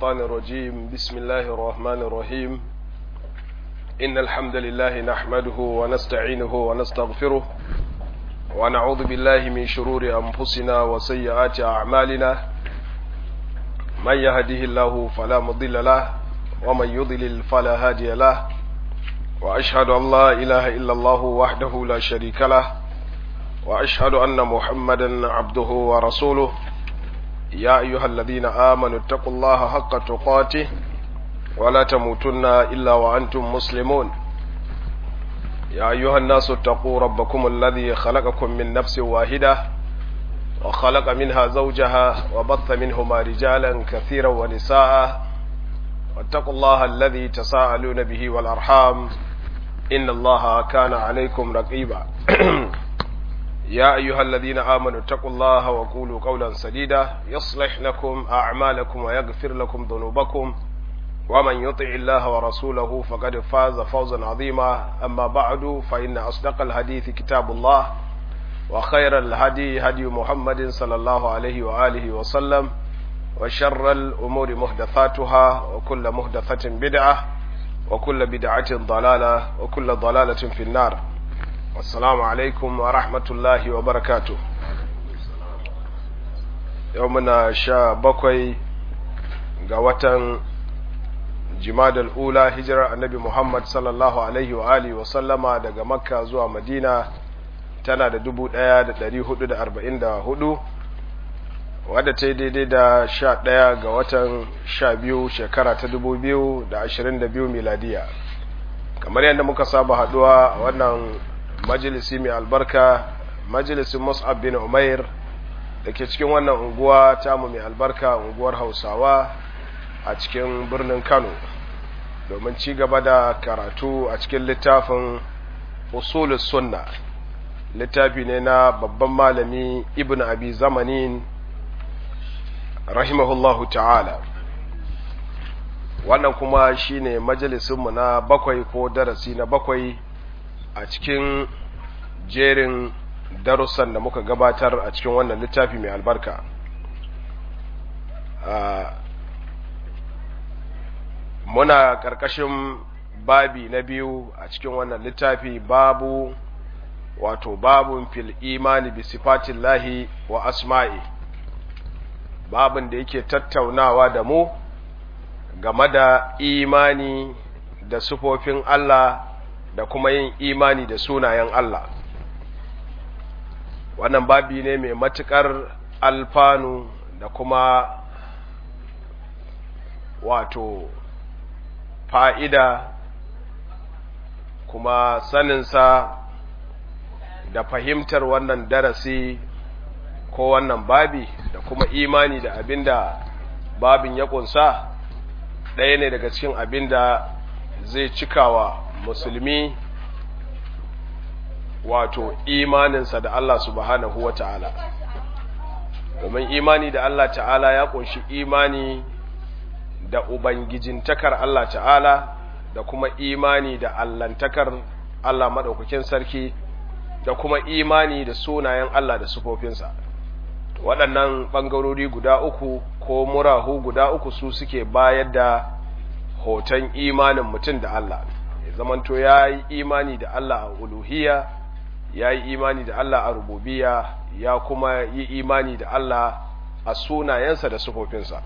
الشيطان الرجيم بسم الله الرحمن الرحيم إن الحمد لله نحمده ونستعينه ونستغفره ونعوذ بالله من شرور أنفسنا وسيئات أعمالنا من يهده الله فلا مضل له ومن يضلل فلا هادي له وأشهد أن لا إله إلا الله وحده لا شريك له وأشهد أن محمدا عبده ورسوله يا أيها الذين آمنوا اتقوا الله حق تقاته ولا تموتن إلا وأنتم مسلمون يا أيها الناس اتقوا ربكم الذي خلقكم من نفس واحدة وخلق منها زوجها وبث منهما رجالا كثيرا ونساء واتقوا الله الذي تساءلون به والأرحام إن الله كان عليكم رقيبا يا أيها الذين آمنوا اتقوا الله وقولوا قولا سديدا يصلح لكم أعمالكم ويغفر لكم ذنوبكم ومن يطع الله ورسوله فقد فاز فوزا عظيما أما بعد فإن أصدق الحديث كتاب الله وخير الهدي هدي محمد صلى الله عليه وآله وسلم وشر الأمور محدثاتها وكل محدثة بدعة وكل بدعة ضلالة وكل ضلالة في النار assalamu alaikum wa rahmatullahi wa barakatu yau muna sha bakwai ga watan jimadal ula hijirar annabi muhammad sallallahu alaihi wa alihi wa sallama daga makka zuwa madina tana da dubu ɗaya da dari hudu da arba'in da hudu wadda ta yi daidai da sha ɗaya ga watan sha biyu shekara ta dubu biyu da ashirin da biyu miladiya kamar yadda muka saba haɗuwa a wannan majalisi mai albarka majalisin mus'ab bin umair da ke cikin wannan unguwa tamu mai albarka unguwar hausawa a cikin birnin kano domin ci gaba da karatu a cikin littafin usulus sunna littafi ne na babban malami ibn abi zamanin rahimahullahu ta'ala wannan kuma shine majalisinmu na bakwai ko darasi na bakwai a cikin jerin darussan da muka gabatar a cikin wannan littafi mai albarka muna ƙarƙashin babi na biyu a cikin wannan littafi babu wato babun fil imani bi sifatillahi wa asma'i babin da yake tattaunawa da mu game da imani da sufofin Allah da kuma yin imani da sunayen Allah wannan babi ne mai matuƙar alfanu da kuma wato fa'ida kuma saninsa da fahimtar wannan darasi ko wannan babi da kuma imani da abinda babin ya ƙunsa ɗaya ne daga cikin abinda zai cikawa musulmi wato imaninsa da Allah subhanahu wa ta'ala domin imani da Allah ta'ala ya kunshi imani da ubangijintakar Allah ta'ala da kuma imani da allantakar Allah maɗaukakin sarki da kuma imani da sunayen Allah da sufofinsa waɗannan ɓangarori guda uku ko murahu guda uku su suke bayar da hoton imanin mutum da Allah zamanto ya yi imani da Allah a uluhiyya ya yi imani da Allah a rububiya ya kuma yi imani da Allah a sunayensa da sufofinsa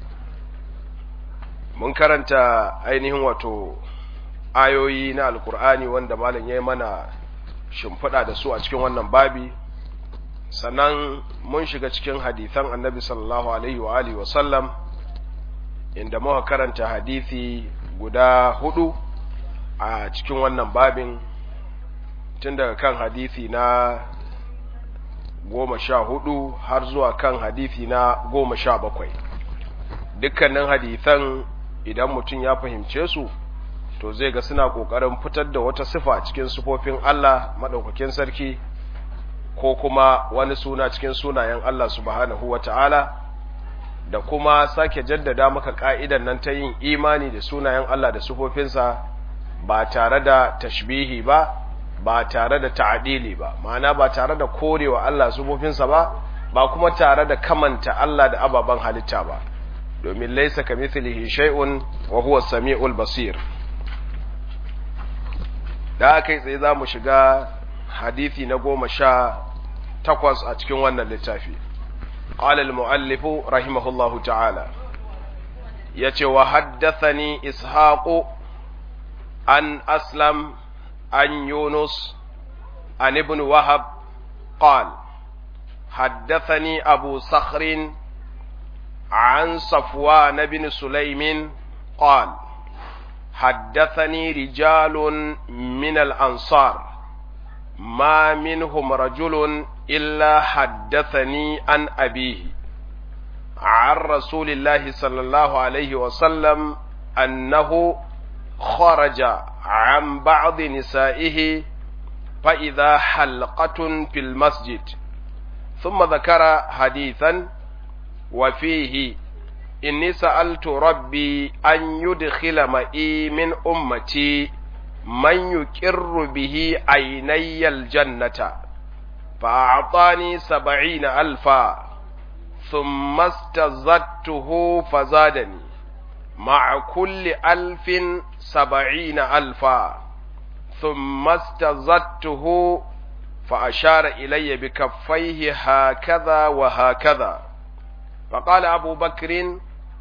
mun karanta ainihin wato ayoyi na alkur'ani wanda malam ya yi mana shimfiɗa da su a cikin wannan babi sannan mun shiga cikin hadithan annabi sallallahu alaihi wa alihi wa sallam inda muka karanta hadithi guda hudu a cikin wannan babin tun daga kan hadithi na goma sha hudu har zuwa kan hadithi na goma sha bakwai dukkanin hadithan idan mutum ya fahimce su to zai ga suna ƙoƙarin fitar da wata sifa cikin sifofin Allah maɗaukakin sarki ko kuma wani suna cikin sunayen Allah subhanahu wa ta'ala da kuma sake jaddada maka ƙa'idan nan ta yin imani da sunayen Allah da sifofinsa ba tare da tashbihi ba ba tare da ta'adili ba ma'ana ba tare da korewa Allah sufofinsa ba ba kuma tare da kamanta Allah da ababen halitta ba domin laisa kamithlihi shay'un wa huwa samiul basir da kai tsaye za mu shiga hadisi na goma sha takwas a cikin wannan littafi قال المؤلف رحمه الله تعالى يتي وحدثني إسحاق عن أسلم عن يونس عن ابن وهب قال حدثني أبو صخر عن صفوان بن سليم قال حدثني رجال من الأنصار ما منهم رجل إلا حدثني عن أبيه عن رسول الله صلى الله عليه وسلم أنه خرج عن بعض نسائه فإذا حلقة في المسجد ثم ذكر حديثا وفيه إني سألت ربي أن يدخل معي من أمتي من يكر به عيني الجنة فأعطاني سبعين ألفا ثم استزدته فزادني مع كل ألف سبعين ألفا ثم استزدته فأشار إلي بكفيه هكذا وهكذا فقال أبو بكر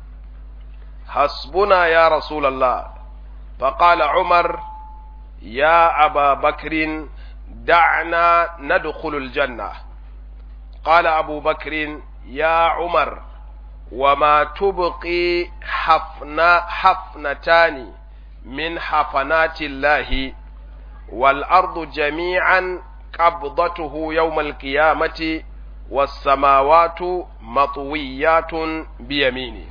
حسبنا يا رسول الله فقال عمر يا أبا بكر دعنا ندخل الجنة قال أبو بكر يا عمر وما تبقي حفنا حفنتان من حفنات الله والأرض جميعا قبضته يوم القيامة والسماوات مطويات بيمينه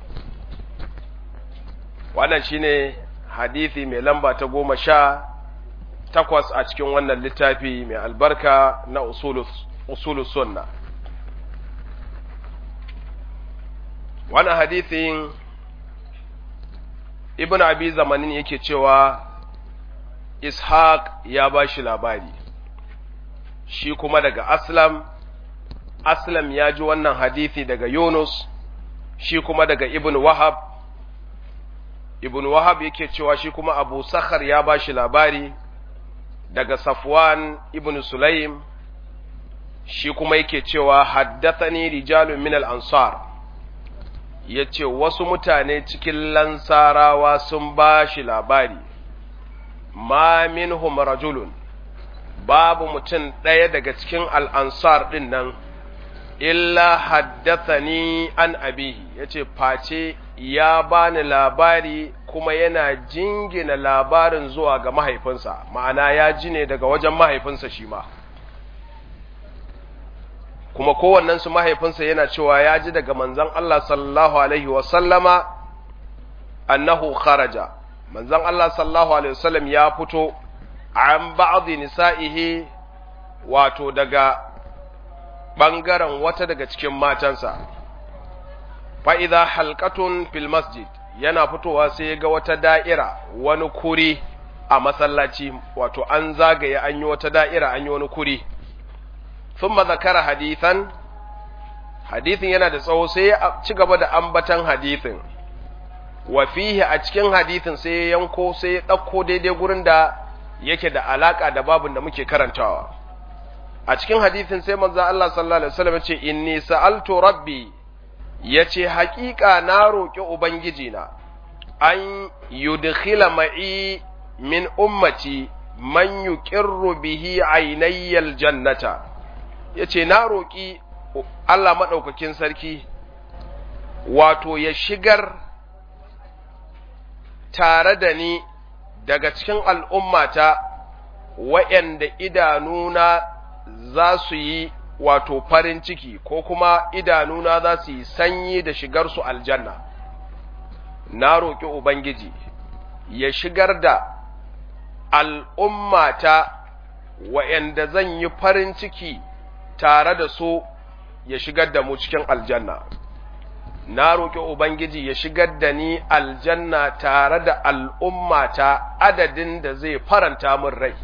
wannan shine hadisi mai lamba ta goma sha takwas a cikin wannan littafi mai albarka na usulus sunna wannan hadisin ibn abi zamanin yake cewa ishaq ya ba shi labari shi kuma daga aslam aslam ya ji wannan hadisi daga yunus shi kuma daga ibn wahab ibn wahab yake cewa shi kuma abu sakhar ya ba shi labari daga safwan ibn sulaim shi kuma yake cewa haddathani rijalun min al-ansar yace wasu mutane cikin lansarawa sun ba shi labari ma minhum rajulun babu mutum ɗaya daga cikin al'ansar ɗin nan illa haddathani an abihi yace face ya bani labari kuma yana jingina labarin zuwa ga mahaifinsa ma'ana ya ji ne daga wajen mahaifinsa shi ma kuma kowannensu mahaifinsa yana cewa ya ji daga manzan Allah sallallahu alaihi wasallama annahu kharaja manzan Allah sallallahu alaihi wasallam ya fito an ba'dhi nisa'ihi wato daga ɓangaren wata daga cikin matansa fa'iza halkatun fil masjid yana fitowa sai ga wata da'ira wani kuri a masallaci wato an zagaye an yi wata da'ira an yi wani kuri sun zakara hadithan hadithin yana da tsawo sai ya ci gaba da ambatan hadithin wa fihi a cikin hadithin sai ya yanko sai ya ɗauko daidai gurin da yake da alaƙa da babin da muke karantawa a cikin hadithin sai manzo Allah sallallahu alaihi wasallam ya ce inni sa'altu rabbi ya ce haƙiƙa na roƙi Ubangijina, an yudkhila ma'i min ummati man yuqirru bihi ainayyal jannata ya ce na roƙi Allah maɗaukakin sarki wato ya shigar tare da ni daga cikin al'ummata wa'yanda idanuna za su yi wato farin ciki ko kuma idanuna za su yi sanyi da shigarsu aljanna na roƙi ubangiji ya shigar da al'ummata wa'yanda zan yi farin ciki tare da su ya shigar da mu cikin aljanna na roƙi ubangiji ya shigar da ni aljanna tare da al'ummata adadin da zai faranta min rai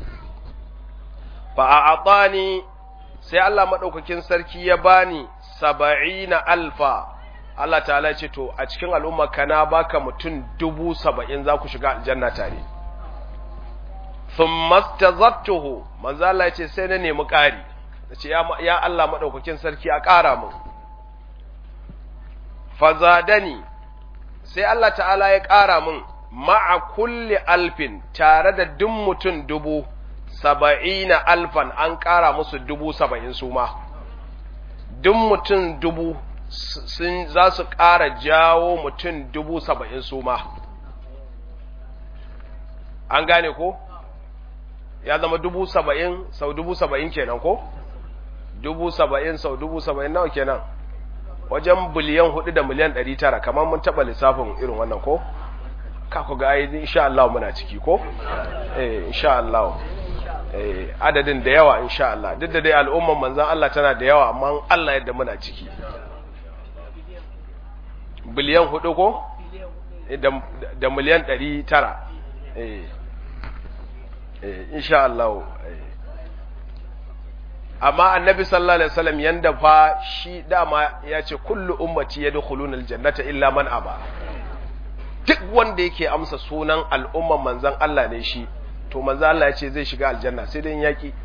fa a sai Allah maɗaukakin sarki ya bani saba'ina alfa Allah ta'ala ya ce to a cikin al'umma kana baka mutum dubu saba'in za ku shiga aljanna tare thumma tazattuhu manzo Allah ya ce sai na nemi ƙari ce ya Allah madaukakin sarki a ƙara mun fazadani sai Allah ta'ala ya ƙara mun ma'a kulli alfin tare da duk mutum dubu saba'ina alfan an ƙara musu dubu saba'in su ma duk mutum dubu sun za su ƙara jawo mutum dubu saba'in su ma an gane ko ya zama dubu saba'in sau dubu saba'in kenan ko dubu saba'in sau dubu saba'in nawa kenan wajen biliyan hudu da miliyan ɗari tara kamar mun taɓa lissafin irin wannan ko ka ku ga ayi insha Allah muna ciki ko eh insha Allah eh adadin da yawa insha Allah duk da dai al'umman manzon Allah tana da yawa amma Allah yadda muna ciki biliyan hudu ko da miliyan ɗari tara eh eh insha Allah amma annabi sallallahu alaihi wasallam yanda fa shi dama ya ce kullu ummati yadkhuluna aljannata illa man aba duk wanda yake amsa sunan al'umman manzon Allah ne shi to manzon Allah ya ce zai shiga aljanna sai dai yaki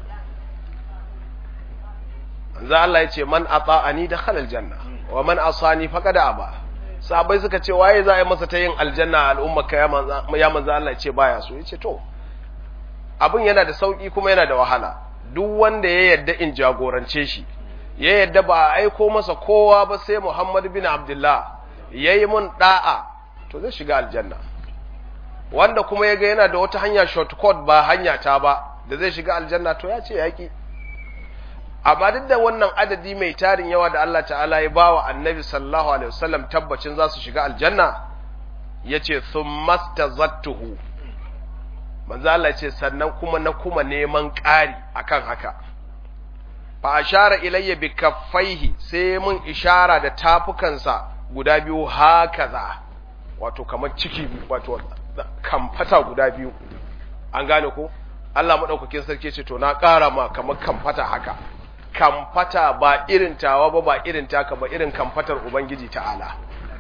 manzon Allah ya ce man ata'ani dakhala aljanna wa man asani faqad aba sahabbai suka ce waye za a yi masa ta yin aljanna al'umma ka ya manzon Allah ya ce baya so ya ce to abin yana da sauki kuma yana da wahala duk wanda ya yadda in jagorance shi ya yadda ba a aiko masa kowa ba sai Muhammad bin Abdullah yayi mun da'a to zai shiga aljanna wanda kuma yaga yana da wata hanya shortcut ba hanya ta ba da zai shiga aljanna to ya ce yaki amma duk da wannan adadi mai tarin yawa da Allah ta'ala ya bawa annabi sallallahu alaihi wasallam tabbacin za su shiga aljanna yace thummastazattuhu manzo Allah ce sannan kuma na kuma neman ƙari akan haka fa ashara ilayya bi kaffaihi sai mun ishara da tafukansa guda biyu hakaza wato kamar ciki wato kamfata guda biyu an gane ko Allah madaukakin sarki ce to na ƙara ma kamar kamfata haka kamfata ba irin tawa ba ba irin taka ba irin kamfatar ubangiji ta'ala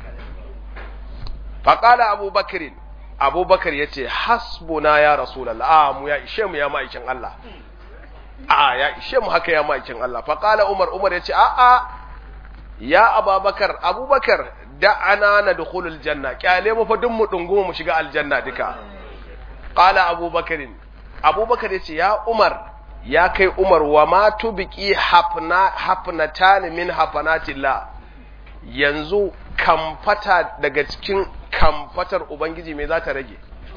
faqala abubakrin abubakar ya ce hasbuna ya rasulallah a mu ya ishe mu ya ma'aikin Allah a ya ishe mu haka ya ma'aikin Allah faƙala umar umar ya ce a a ya ababakar abubakar da ana na dukhulul janna kyale mu fa duk mu dungu mu shiga aljanna duka qala abubakarin abubakar ya ce ya umar ya kai umar wa ma tubiki hafna hafnatan min hafanatillah yanzu kamfata daga cikin kamfatar Ubangiji me za ta rage?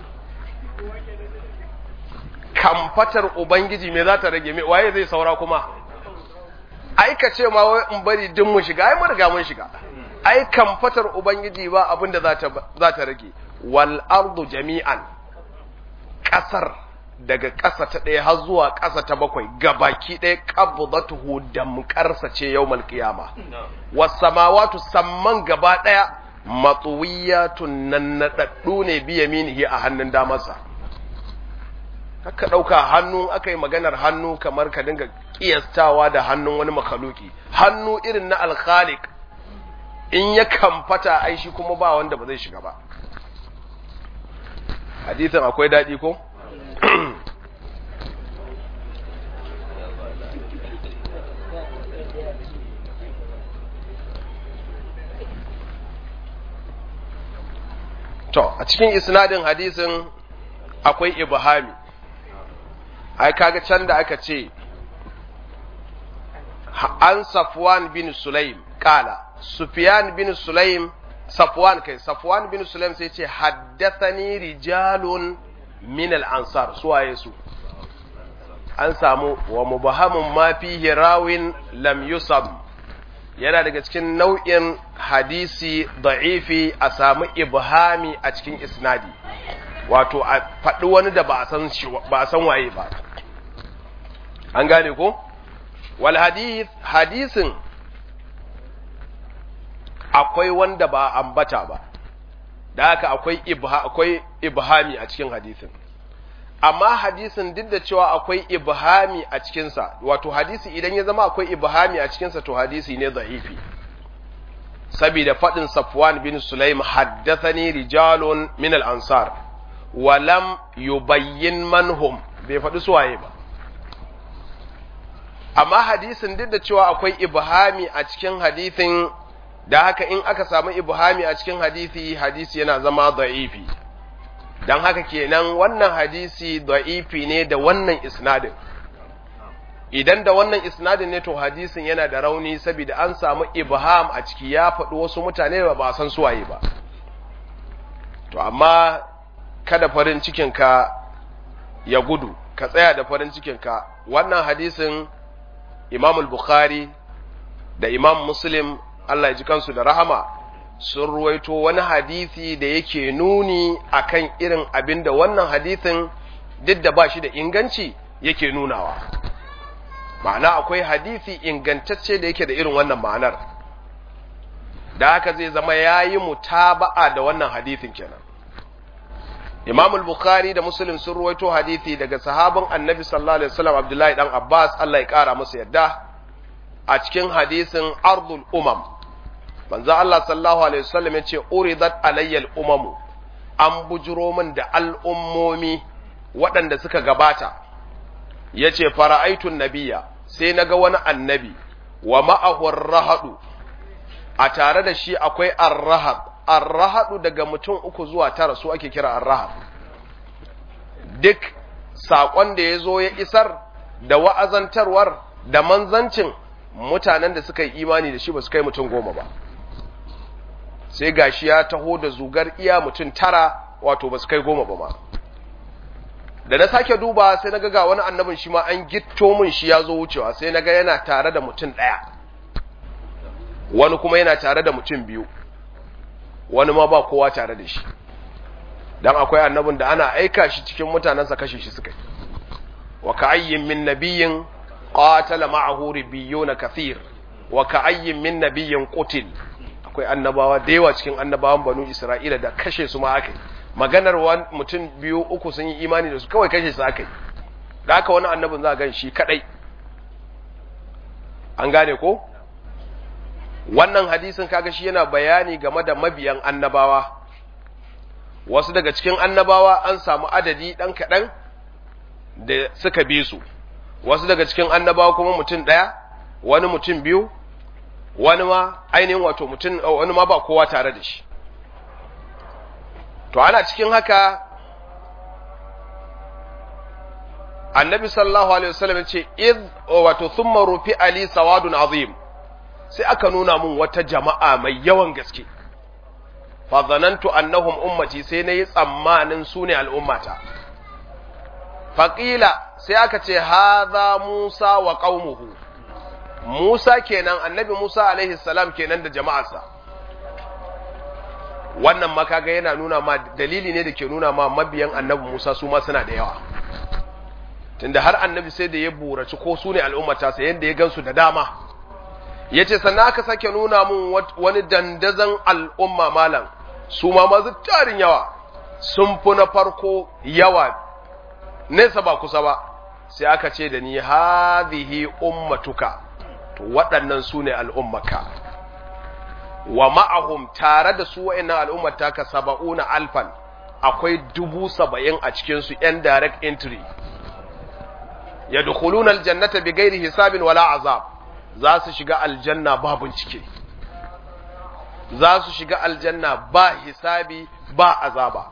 Kamfatar Ubangiji me za ta rage, waye zai saura kuma? Ai, ka ce ma wai in bari din mu shiga, ai, mun riga mun shiga. Ai, kamfatar Ubangiji ba abin da za ta rage, wal ardu jami'an, ƙasar daga ƙasa ta ɗaya har zuwa ƙasa ta bakwai gabaki ɗaya qabdatuhu damƙarsa ce yawmal qiyama was samawati samman gaba ɗaya matsuwiyatun nan naɗaɗɗu ne biya minihi a hannun damarsa haka ɗauka hannu aka yi maganar hannu kamar ka dinga ƙiyastawa da hannun wani makaluki hannu irin na alkhalik in ya kamfata ai shi kuma ba wanda ba zai shiga ba hadisin akwai daɗi ko To, a cikin isnadin hadisin akwai ibhami, ai kaga can da aka ce, an Safwan bin Sulaim, kala, Sufyan bin Sulaim, Safwan kai, Safwan bin Sulaim sai ce, haddathani rijalun min al'ansar, suwaye su. An samu wa mubahamun ma fihi rawin lam yusab yana daga cikin nau'in hadisi da'ifi a samu ibhami a cikin isnadi wato a faɗi wani da ba a san ba a san waye ba an gane ko wal hadith hadisin akwai wanda ba ambata ba da haka akwai ibha akwai ibhami a cikin hadisin amma hadisin duk da cewa akwai ibhami a cikinsa wato hadisi idan ya zama akwai ibhami a cikinsa to hadisi ne za'ifi saboda faɗin Safwan bin Sulaim haddathani rijalun min al-ansar wa lam yubayyin manhum bai faɗi suwaye ba amma hadisin duk da cewa akwai ibhami a cikin hadisin da haka in aka samu ibhami a cikin hadisi hadisi yana zama da'ifi dan haka kenan wannan hadisi da'ifi ne da wannan isnadin idan da wannan isnadin ne to hadisin yana da rauni saboda an samu ibham a ciki ya faɗi wasu mutane ba ba san suwaye ba to amma kada farin cikinka ya gudu ka tsaya da farin cikinka wannan hadisin imam al-bukhari da imam muslim Allah ya ji kansu da rahama sun ruwaito wani hadisi da yake nuni akan irin abin da wannan hadisin duk da ba shi da inganci yake nunawa ma'ana akwai hadisi ingantacce da yake da irin wannan ma'anar da haka zai zama yayi mutaba'a da wannan hadisin kenan Imam al-Bukhari da Muslim sun ruwaito hadisi daga sahabin Annabi sallallahu alaihi wasallam Abdullahi dan Abbas Allah ya kara masa yadda a cikin hadisin Ardul Umam manzo Allah sallallahu alaihi wasallam yace uridat alayya al-umamu an bujuro min da al'ummomi waɗanda suka gabata yace fara'aitun nabiyya sai naga wani annabi wa ma'ahu ar-rahadu a tare da shi akwai ar-rahad arrahadu daga mutum uku zuwa tara su ake kira arrahad duk saƙon da ya zo ya isar da wa'azantarwar da manzancin mutanen da suka yi imani da shi ba su kai mutum goma ba sai gashi ya taho da zugar iya mutum tara wato ba su kai goma ba ma da na sake duba sai na ga wani annabin shi ma an gitto min shi ya zo wucewa sai na ga yana tare da mutum ɗaya wani kuma yana tare da mutum biyu wani ma ba kowa tare da shi dan akwai annabin da ana aika shi cikin mutanensa kashe shi suka yi wa ka'ayyin min nabiyyin qatala ma'ahu ribiyyun kathir wa ka'ayyin min nabiyyin qutil akwai annabawa da yawa cikin annabawan banu isra'ila da kashe su ma aka yi maganar mutum biyu uku sun yi imani da su kawai kashe su aka yi da haka wani annabin za a gan shi kadai an gane ko wannan hadisin kaga shi yana bayani game da mabiyan annabawa wasu daga cikin annabawa an samu adadi ɗan kaɗan da suka bi su wasu daga cikin annabawa kuma mutum ɗaya wani mutum biyu wani ma ainihin wato mutum wani ma ba kowa tare da shi to ana cikin haka annabi sallallahu alaihi wasallam ya ce id wato thumma rufi ali sawadun azim sai aka nuna mun wata jama'a mai yawan gaske fa zanantu annahum ummati sai nayi tsammanin su ne al'ummata faqila sai aka ce hadha musa wa qaumuhu musa kenan annabi musa alaihi salam kenan da jama'arsa wannan makaga yana nuna ma dalili ne da ke nuna ma mabiyan annabi musa su ma suna da yawa tunda har annabi sai da ya buraci ko su ne al'ummata sai yadda ya gansu da dama ya ce sannan aka sake nuna mun wani dandazon al'umma malam su ma masu tarin yawa sun fi na farko yawa nesa ba kusa ba sai aka ce da ni hadhihi ummatuka to waɗannan su ne al'ummaka wa ma'ahum tare da su wa'annan al'ummata ka saba'una alfan akwai dubu saba'in a cikinsu ‘yan direct entry ya dukuluna aljannata bi gairi hisabin wala azab za su shiga aljanna ba bincike za su shiga aljanna ba hisabi ba azaba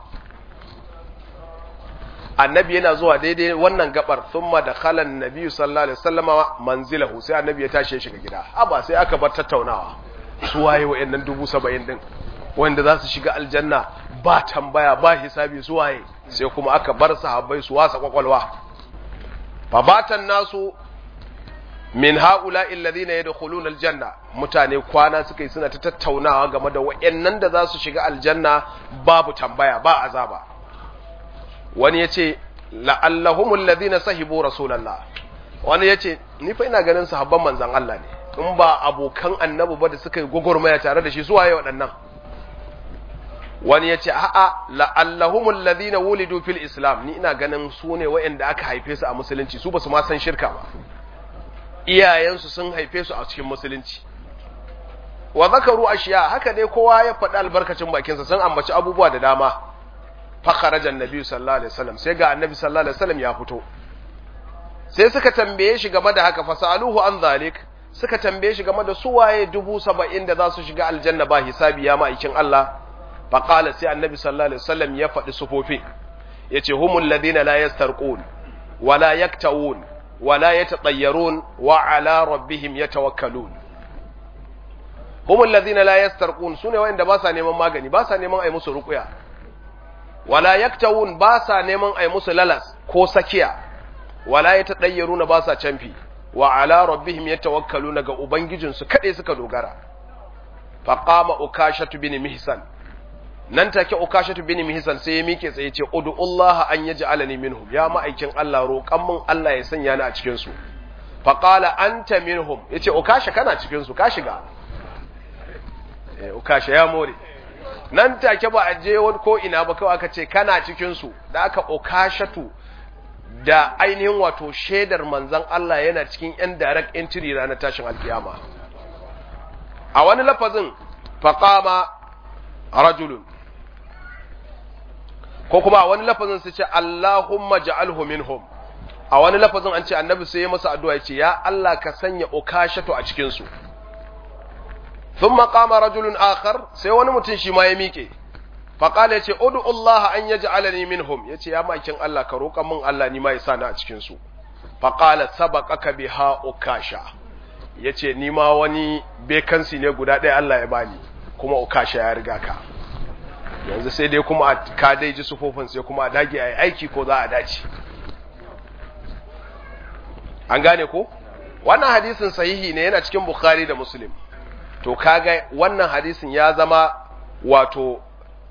annabi yana zuwa daidai wannan gabar thumma da khalan nabi sallallahu alaihi wasallama manzilahu sai annabi ya tashi ya shiga gida haba sai aka bar tattaunawa su waye wayannan dubu saba'in din wanda za su shiga aljanna ba tambaya ba hisabi su waye sai kuma aka bar sahabbai su wasa kwakwalwa fabatan nasu min haula alladhina yadkhuluna aljanna mutane kwana suka yi suna ta tattaunawa game da wayannan da za su shiga aljanna babu tambaya ba azaba wani yace la'allahum alladhina sahibu rasulullah wani yace ni fa ina ganin sahabban manzon Allah ne in ba abokan annabi ba da suka yi gogormaya tare da shi su waye waɗannan wani yace a'a la'allahum alladhina wulidu fil islam ni ina ganin su ne wayanda aka haife su a musulunci su ba su ma san shirka ba iyayensu sun haife su a cikin musulunci wa zakaru ashiya haka dai kowa ya faɗi albarkacin bakinsa sun ambaci abubuwa da dama fa kharaja annabi sallallahu alaihi wasallam sai ga annabi sallallahu alaihi wasallam ya fito sai suka tambaye shi game da haka fasaluhu an zalik suka tambaye shi game da su waye dubu saba'in da za su shiga aljanna ba hisabi ya ma'aikin Allah fa qala sai annabi sallallahu alaihi wasallam ya faɗi sufofi yace humul ladina la yastarqun wala yaktawun wala yatatayyarun wa ala rabbihim yatawakkalun humul ladina la yastarqun sune wanda ba sa neman magani ba sa neman ai musu ruqya wala yaktawun ba sa neman ai musu lalas ko sakiya wala yatatayyaruna ba sa canfi wa ala rabbihim yatawakkaluna ga ubangijinsu kade suka dogara faqama ukashatu bin mihsan nan take ukashatu bin mihsan sai ya mike tsaye ce ud'ullaha an yaj'alani minhum ya ma'aikin Allah roƙan mun Allah ya sanya ni a cikin su faqala anta minhum yace ukasha kana cikin su ka shiga eh ukasha ya more nan take ba a je wani ko ina ba kawai aka ce kana cikin su da aka ukashatu da ainihin wato shaidar manzon Allah yana cikin yan direct entry ranar tashin alkiyama a wani lafazin faqama rajulun ko kuma a wani lafazin su ce Allahumma ja'alhu minhum a wani lafazin an ce annabi sai ya masa addu'a ya ce ya Allah ka sanya ukashatu a cikin su thumma qama rajulun akhar sai wani mutum shi ma ya miƙe fa qala yace ud'u Allah an yaj'alani minhum yace ya makin Allah ka roƙa min Allah ni ma ya sa ni a cikin su fa qala sabaqaka biha ukasha yace ni ma wani bekansi ne guda ɗaya Allah ya bani kuma ukasha ya riga ka yanzu sai dai kuma ka dai ji sufofin sai kuma a dage a yi aiki ko za a dace an gane ko wannan hadisin sahihi ne yana cikin bukhari da muslim to kaga wannan hadisin ya zama wato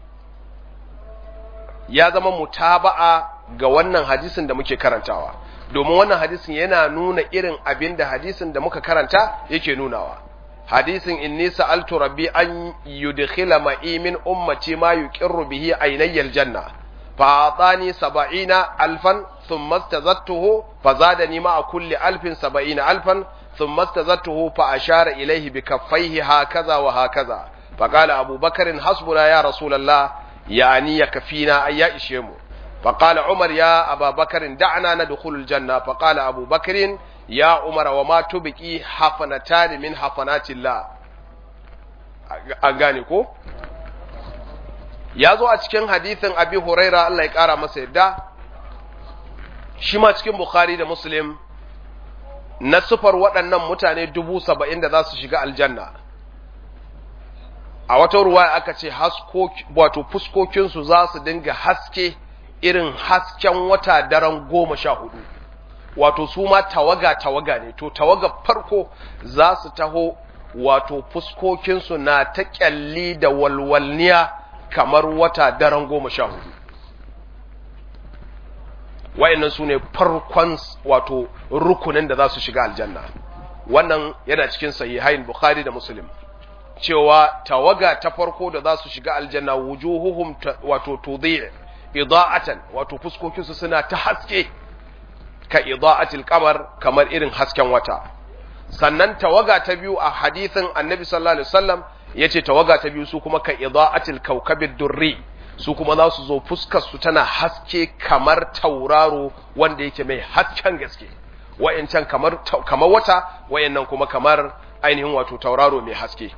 ya zama mutaba'a ga wannan hadisin da muke karantawa domin wannan hadisin yana nuna irin abin da hadisin da muka karanta yake nunawa hadisin inni sa'altu rabbi an yudkhila ma'i min ummati ma yuqirru bihi aynayya aljanna fa atani 70 alfan thumma istazattuhu fa zadani ma kulli alfin 70 alfan thumma istazattuhu fa ashara ilayhi bi kaffayhi hakaza wa hakaza fa qala abu bakr hasbuna ya rasulullah yani yakfina ay ya ishe mu fa qala umar ya aba bakr da'na nadkhulu aljanna fa qala abu bakr ya umara wa ma tubiki hafanatani min hafanatillah an gane ko ya zo a cikin hadithin abi huraira Allah ya kara masa yadda shi ma cikin bukhari da muslim na sufar waɗannan mutane dubu saba'in da za su shiga aljanna a wata ruwa aka ce wato fuskokinsu za su dinga haske irin hasken wata daren goma sha hudu wato su ma tawaga-tawaga ne to tawaga farko za su taho wato fuskokinsu na ta kyalli da walwalniya kamar wata daren goma sha hudu wa'annan su ne farkon wato rukunin da za su shiga aljanna wannan yana cikin sahihain bukhari da muslim cewa tawaga ta farko da za su shiga aljanna wujuhuhum wato tudhi ida'atan wato fuskokinsu suna ta haske ka ida'atil qamar kamar irin hasken wata sannan tawaga ta biyu a hadithin annabi sallallahu alaihi wasallam yace tawaga ta biyu su kuma ka ida'atil kawkabid durri su kuma za su zo fuskar su tana haske kamar tauraro wanda yake mai hasken gaske wayancan kamar kamar wata wayannan kuma kamar ainihin wato tauraro mai haske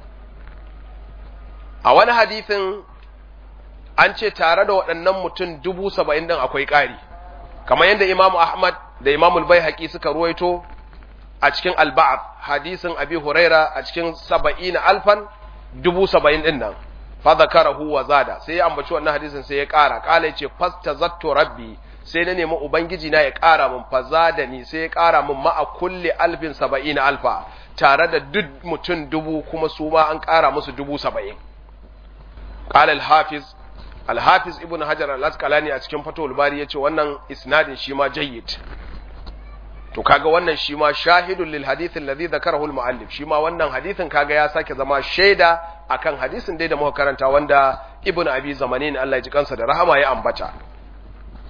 a wani hadithin an ce tare da waɗannan mutum dubu saba'in ɗin akwai ƙari kamar yadda imamu ahmad da imamu bai suka ruwaito a cikin alba'ab hadisin abi huraira a cikin saba'ina alfan dubu saba'in ɗin nan fa zakarahu wa zada sai ya ambaci wannan hadisin sai ya ƙara ƙala yace fastazattu rabbi sai na nemi ubangiji na ya ƙara min fazada ni sai ya ƙara min ma'a kulli alfin saba'ina alfa tare da duk mutum dubu kuma su ma an ƙara musu dubu saba'in قال الحافظ الحافظ ابن حجر الاسقلاني a cikin fatul bari yace wannan isnadin shi ma jayyid to kaga wannan shi ma shahidun lil hadith alladhi dhakarahu al muallif shi ma wannan hadithin kaga ya sake zama shaida akan hadisin dai da muka karanta wanda ibnu abi zamanin Allah ya ji kansa da rahama ya ambata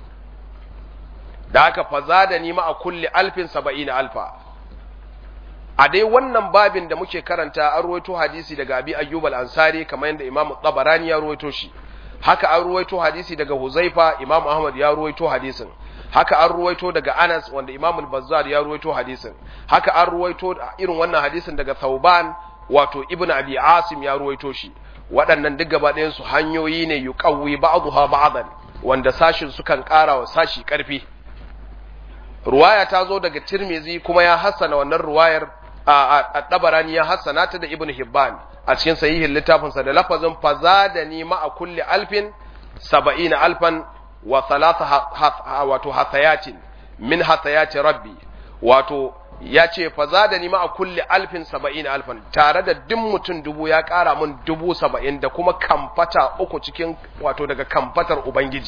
da haka fazada ni ma a kulli alfin saba'ina alfa a dai wannan babin da muke karanta an ruwaito hadisi daga abi ayyub al-ansari kamar yadda imam tabarani ya ruwaito shi haka an ruwaito hadisi daga huzaifa imam ahmad ya ruwaito hadisin haka an ruwaito daga anas wanda imam al-bazzar ya ruwaito hadisin haka an ruwaito irin wannan hadisin daga thauban wato ibnu abi asim ya ruwaito shi waɗannan duk gaba ɗayan su hanyoyi ne yuqawwi ba'daha ba'dan wanda sashin sukan ƙara wa sashi ƙarfi ruwaya ta zo daga tirmizi kuma ya hassana wannan ruwayar a ɗabarani ya hassana ta da ibn hibban a cikin sahihin littafinsa da lafazin fazadani ma'a kulli alfin saba'ina alfan wa thalatha wato hathayatin min hathayati rabbi wato ya ce fazadani ma'a kulli alfin saba'ina alfan tare da duk mutum dubu ya ƙara mun dubu saba'in da kuma kamfata uku cikin wato daga kamfatar ubangiji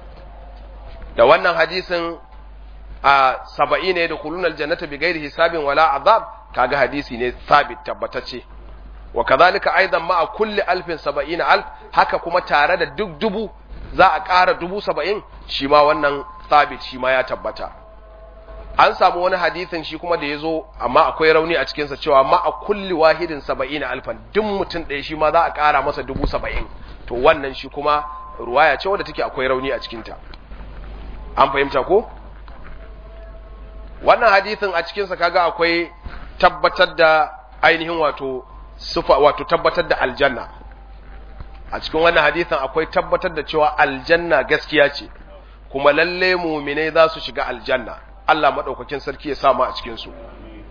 da wannan hadisin a saba'i ne da kulunar jannata bi gairi hisabin wala azab kaga hadisi ne sabit tabbatacce wa kazalika aidan ma a kulli alfin saba'ina alf haka kuma tare da duk dubu za a ƙara dubu saba'in shi ma wannan sabit shi ma ya tabbata an samu wani hadisin shi kuma da ya zo amma akwai rauni a cikinsa cewa ma a kulli wahidin saba'ina alfan duk mutum ɗaya shi ma za a ƙara masa dubu saba'in to wannan shi kuma ruwaya ce wadda take akwai rauni a cikinta an fahimta ko wannan hadisin a cikinsa kaga akwai tabbatar da ainihin wato sufa wato tabbatar da aljanna a cikin wannan hadisin akwai tabbatar da cewa aljanna gaskiya ce kuma lalle muminai za su shiga aljanna Allah madaukakin sarki ya samu a cikin su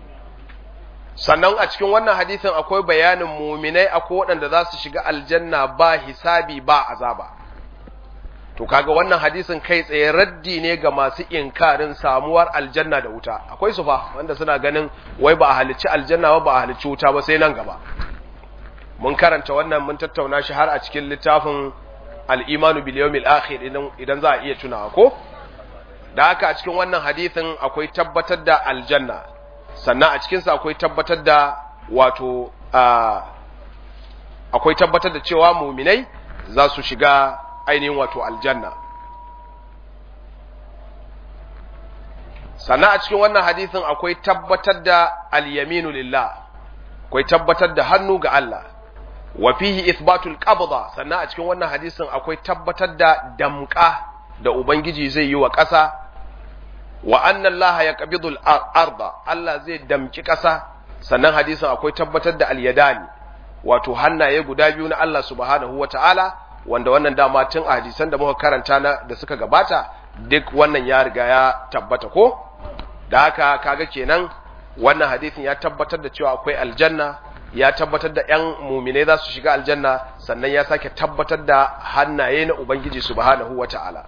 sannan a cikin wannan hadisin akwai bayanin muminai akwai waɗanda za su shiga aljanna ba hisabi ba azaba to kaga wannan hadisin kai tsaye raddi ne ga masu inkarin samuwar aljanna da wuta akwai su fa wanda suna ganin wai ba a halicci aljanna ba ba a halicci wuta ba sai nan gaba mun karanta wannan mun tattauna shi har a cikin littafin al-imanu bil yawmil akhir idan idan za a iya tunawa ko da haka a cikin wannan hadisin akwai tabbatar da aljanna sannan a cikin sa akwai tabbatar da wato akwai tabbatar da cewa muminai za su shiga ainihin wato aljanna sannan a cikin wannan hadisin akwai tabbatar da al-yaminu lillah akwai tabbatar da hannu ga Allah wa fihi ithbatul qabda sannan a cikin wannan hadisin akwai tabbatar da damka da ubangiji zai yi wa ƙasa wa anna Allah yaqbidul arda Allah zai damki ƙasa sannan hadisin akwai tabbatar da al-yadani wato hannaye guda biyu na Allah subhanahu wataala wanda wannan dama tun a hadisan da muka karanta na da suka gabata duk wannan ya riga ya tabbata ko da haka kaga kenan wannan hadisin ya tabbatar da cewa akwai aljanna ya tabbatar da ƴan muminai za su shiga aljanna sannan ya sake tabbatar da hannaye na ubangiji subhanahu wata'ala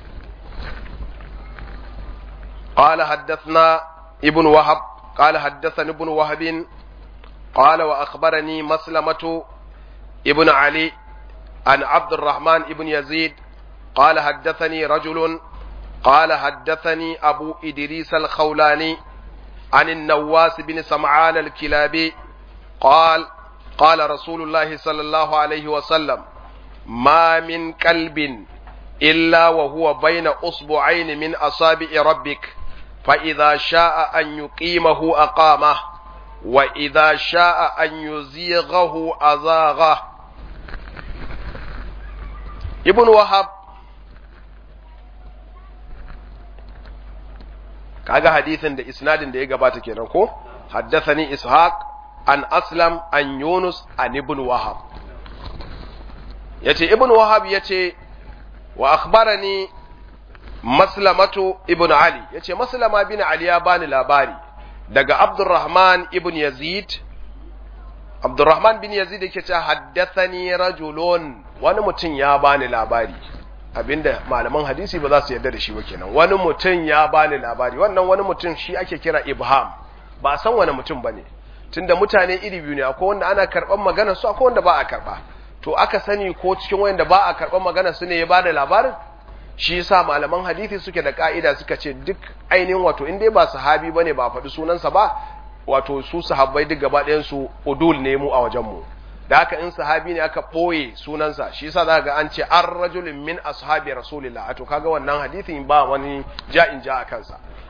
قال حدثنا ابن وهب قال حدثني ابن وهب قال وأخبرني مسلمة ابن علي عن عبد الرحمن ابن يزيد قال حدثني رجل قال حدثني أبو إدريس الخولاني عن النواس بن سمعان الكلابي قال قال رسول الله صلى الله عليه وسلم ما من كلب إلا وهو بين أصبعين من أصابع ربك فإذا شاء أن يقيمه أقامه وإذا شاء أن يزيغه أزاغه ابن وهب kaga hadisin da isnadin da ya gabata kenan ko haddathani ishaq an aslam an yunus an ibn wahab yace ibn wahab yace wa akhbarani maslamatu ibn ali yace maslama bin ali ya bani labari daga abdurrahman ibn yazid abdurrahman bin yazid yake cewa haddathani rajulun wani mutum ya bani labari abinda malaman hadisi ba za su yarda da shi ba kenan wani mutum ya bani labari wannan wani mutum shi ake kira ibham ba san wani mutum bane tunda mutane iri biyu ne akwai wanda ana karban magana su akwai wanda ba a karba to aka sani ko cikin wanda ba a karban magana su ne ya bada labarin shi yasa malaman hadisi suke da ka'ida suka ce duk ainihin wato in dai ba sahabi bane ba faɗi sunansa ba wato su sahabbai duk gaba ɗayan su udul ne mu a wajen mu da haka in sahabi ne aka ɓoye sunansa shi yasa za ga an ce an rajulin min ashabi rasulillah to kaga wannan hadisin ba wani ja'in ja a kansa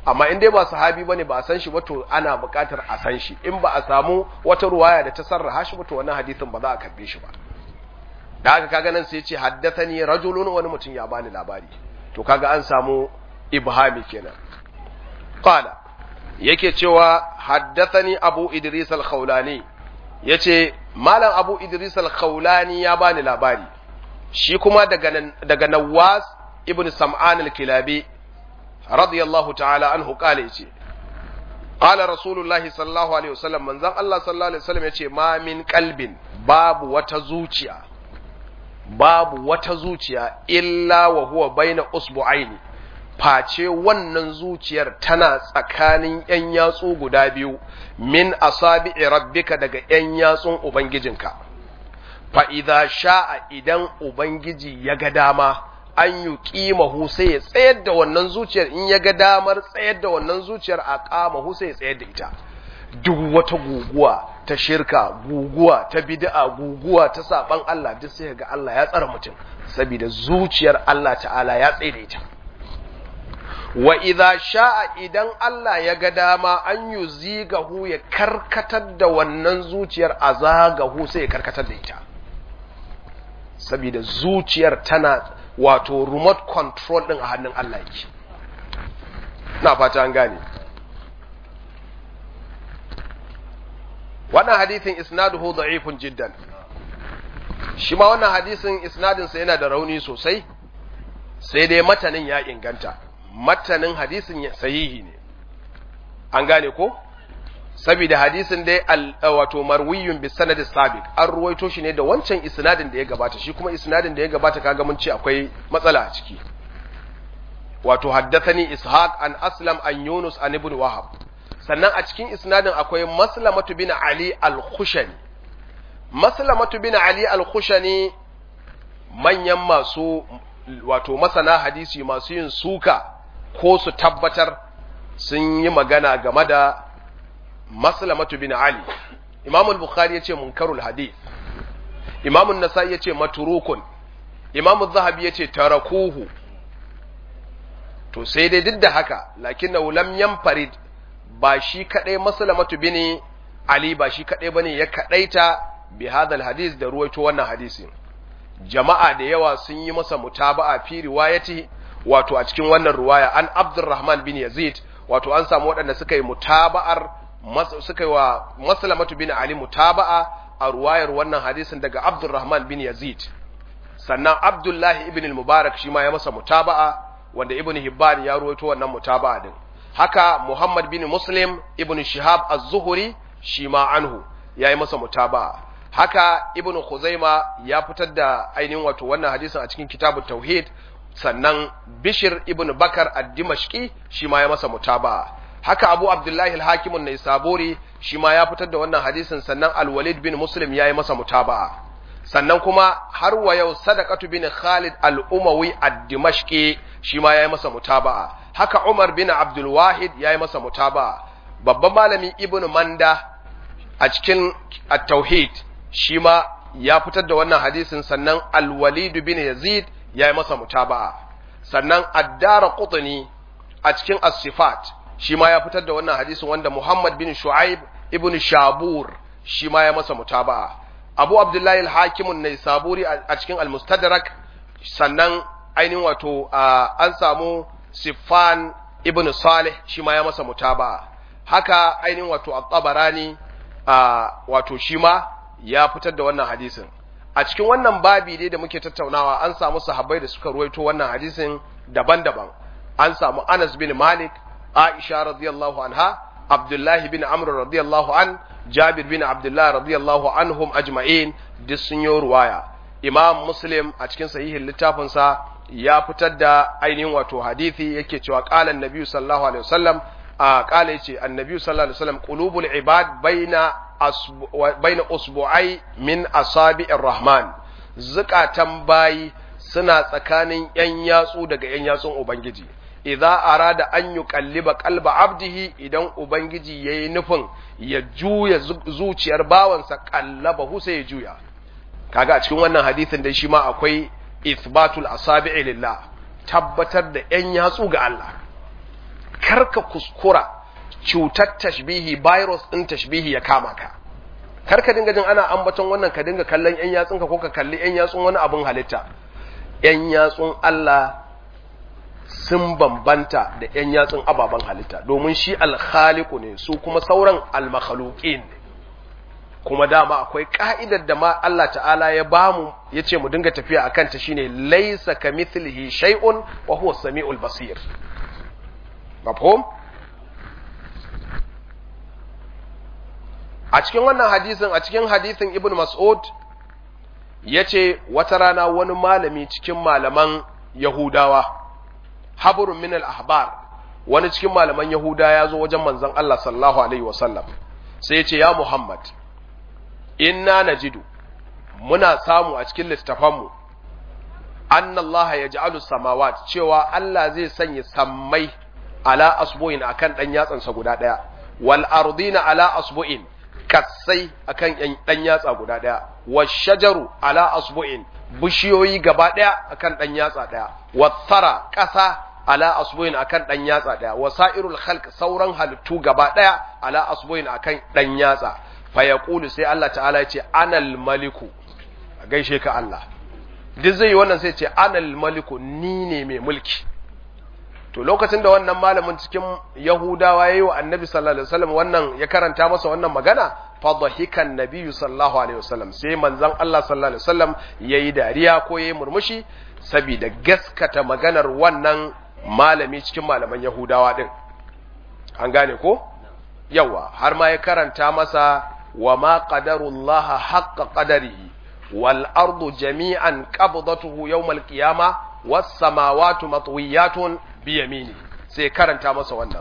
amma in dai ba sahabi bane ba a san shi ba to ana buƙatar a san shi in ba a samu wata ruwaya da ta sarraha shi ba to wannan hadisin ba za a karbe shi ba da haka kaga nan sai ya ce haddathani rajulun wani mutum ya bani labari to kaga an samu ibhami kenan qala yake cewa haddathani abu idris al-khawlani yace malam abu idris al-khawlani ya bani labari shi kuma daga daga nawas ibn sam'an al-kilabi radiyallahu ta'ala anhu qala yace qala rasulullahi sallallahu alaihi wasallam manzon Allah sallallahu alaihi wasallam yace ma min qalbin babu wata zuciya babu wata zuciya illa wa huwa baina usbu'aini face wannan zuciyar tana tsakanin ‘yan yatsu guda biyu min asabi'i rabbika daga ‘yan yatsun Ubangijinka, fa'iza sha'a idan Ubangiji ya ga dama an yi ƙimahu sai ya tsayar da wannan zuciyar in ya ga damar tsayar da wannan zuciyar a ƙamahu sai ya tsayar da ita. Duk wata guguwa ta shirka, guguwa ta bid'a, guguwa ta saɓan Allah duk sai ga Allah ya tsara mutum, saboda zuciyar Allah ta'ala ya tsaye da ita. wa idza sha'a idan Allah ya ga dama an yi zigahu ya karkatar da wannan zuciyar a zagahu sai ya karkatar da ita saboda zuciyar tana wato remote control din a hannun Allah yake na fata an gane wannan hadithin isnaduhu da'ifun jiddan shi ma wannan hadisin isnadinsa yana da rauni sosai sai dai matanin ya inganta matanin hadisin sahihi ne an gane ko saboda hadisin dai wato marwiyun bi sanad sabiq an ruwaito shi ne da wancan isnadin da ya gabata shi kuma isnadin da ya gabata kaga mun ce akwai matsala a ciki wato haddathani ishaq an aslam an yunus an ibn wahab sannan a cikin isnadin akwai maslamatu bin ali al-khushani maslamatu bin ali al-khushani manyan masu wato masana hadisi masu yin suka ko su tabbatar sun yi magana game da maslamatu bin Ali Imam al-Bukhari yace munkarul hadith Imam an-Nasa'i yace maturukun Imam az-Zahabi yace tarakuhu to sai dai duk da haka lakinnahu lam yanfarid ba shi kadai maslamatu bin Ali ba shi kadai bane ya kadaita bi hadal hadith da ruwaito wannan hadisin jama'a da yawa sun yi masa mutaba'a fi riwayati wato a cikin wannan ruwaya an Abdurrahman bin Yazid wato an samu waɗanda suka yi mutaba'ar suka yi wa Maslamatu bin Ali mutaba'a a ruwayar wannan hadisin daga Abdurrahman bin Yazid sannan Abdullahi ibn al-Mubarak shi ma ya masa mutaba'a wanda Ibn Hibban ya ruwaito wannan mutaba'a din haka Muhammad bin Muslim ibn Shihab az-Zuhri shi ma anhu ya yi masa mutaba'a haka Ibn Khuzaima ya fitar da ainihin wato wannan hadisin a cikin kitabut tauhid sannan Bishir ibn Bakar ad-Dimashqi shi ma ya masa mutaba'a haka Abu Abdullahi al-Hakim an-Naisaburi shi ma ya fitar da wannan hadisin sannan Al-Walid bin Muslim ya yi masa mutaba'a sannan kuma har wa yau Sadaqatu bin Khalid al-Umawi ad-Dimashqi shi ma ya yi masa mutaba'a haka Umar bin Abdul Wahid ya yi masa mutaba'a babban malami Ibn Manda a cikin at-Tauhid shi ma ya fitar da wannan hadisin sannan Al-Walid bin Yazid ya yi masa mutaba'a sannan addara qutni a cikin as-sifat shi ma ya fitar da wannan hadisin wanda Muhammad bin Shu'aib ibn Shabur shi ma ya masa mutaba'a Abu Abdullahi al-Hakim an-Naisaburi a cikin al-Mustadrak sannan ainihin wato an samu Sifan ibn Salih shi ma ya masa mutaba'a haka ainihin wato at-Tabarani wato shi ma ya fitar da wannan hadisin a cikin wannan babi dai da muke tattaunawa an samu sahabbai da suka ruwaito wannan hadisin daban-daban an samu Anas bin Malik Aisha radiyallahu anha Abdullah bin Amr radiyallahu an Jabir bin Abdullah radiyallahu anhum ajma'in duk sun yi ruwaya Imam Muslim a cikin sahihin littafinsa ya fitar da ainihin wato hadisi yake cewa qala an-nabi sallallahu alaihi wasallam a qala yace annabi sallallahu alaihi wasallam qulubul ibad baina baina usbu'ai min asabi'ir rahman zukatan bayi suna tsakanin yan yatsu daga yan yatsun ubangiji idza arada an yuqalliba qalba abdihi idan ubangiji yayi nufin ya juya zuciyar bawansa qallabahu sai ya juya kaga a cikin wannan hadisin dai shi ma akwai ithbatul asabi'i lillah tabbatar da yan yatsu ga Allah karka kuskura cutar tashbihi virus din tashbihi ya kama ka karka dinga jin ana ambaton wannan ka dinga kallon yan yatsunka ko ka kalli yan yatsun wani abun halitta yan yatsun Allah sun bambanta da yan yatsun ababen halitta domin shi alkhaliku ne su kuma sauran almakhluqin ne kuma dama akwai ka'idar da ma Allah ta'ala ya bamu ya ce mu dinga tafiya a kanta shine laisa ka mithlihi shay'un wa huwa samiul basir mafhum a cikin wannan hadisin a cikin hadisin ibn mas'ud yace wata rana wani malami cikin malaman yahudawa habrun min al-ahbar wani cikin malaman yahuda ya zo wajen manzon Allah sallallahu alaihi wasallam sai ya ce ya muhammad inna najidu muna samu a cikin littafanmu annallaha yaj'alu samawat cewa Allah zai sanya sammai ala asbu'in akan dan yatsansa guda daya wal ardina ala asbu'in kassai akan dan yatsa guda daya wash shajaru ala asbu'in bishiyoyi gaba daya akan dan yatsa daya wathara kasa ala asbu'in akan dan yatsa daya wasairul khalq sauran halittu gaba daya ala asbu'in akan dan yatsa fayaqulu sai Allah ta'ala ya ce anal maliku a gaishe ka Allah duk zai yi wannan sai ce anal maliku ni ne mai mulki to lokacin da wannan malamin cikin yahudawa yayi wa annabi sallallahu alaihi wasallam wannan ya karanta masa wannan magana fa dhahikan nabiyyu sallallahu alaihi wasallam sai manzon Allah sallallahu alaihi wasallam yayi dariya ko yayi murmushi saboda gaskata maganar wannan malami cikin malaman yahudawa din an gane ko yawa har ma ya karanta masa وما قدر الله حق قدره والأرض جميعا قبضته يوم القيامة والسماوات مطويات بيمينه سيكرن تامس وانا